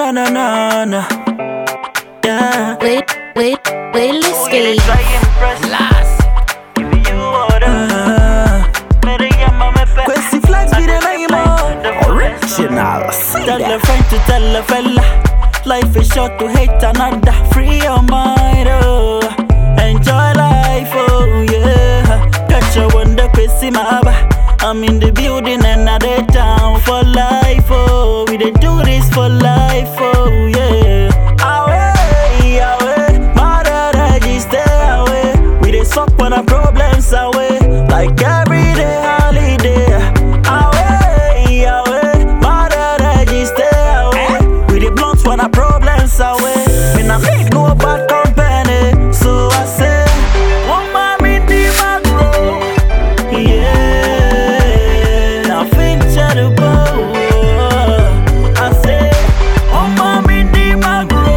na na na na. Yeah. Wait, wait, wait, let's Who you get try impress? Last. Give me you order. Uh, Better get my me fe- Questi flex be the name of original. See Tell a that. friend to tell a fella. Life is short to hate another. Free your mind, oh. Enjoy life, oh yeah. Catch a wonder, pissy maba. I'm in the building and I dey down for life, oh. We dey do this for life, oh yeah. Away, away, mother register away. We dey suck when our problems away, like every day holiday. Away, away, mother register away. We dey blunt when our problems away. Me nah need no bad company, so I say, woman me di magro, yeah. Nothing to go. I say, woman me di magro,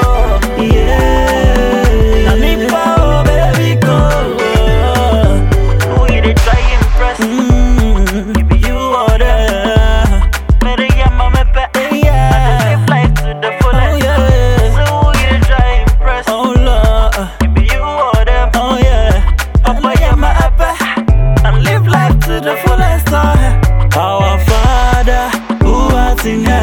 yeah. Na me power, baby, go. Who you dey try impress? Mm, give you order. Better get my me back. Yeah. Live life to the fullest. Oh, yeah. So who you dey try impress? Oh Lord. Give you order. Oh yeah. Papa, yeah, my apple. And live life to the fullest. uh. Our Father, who art in heaven.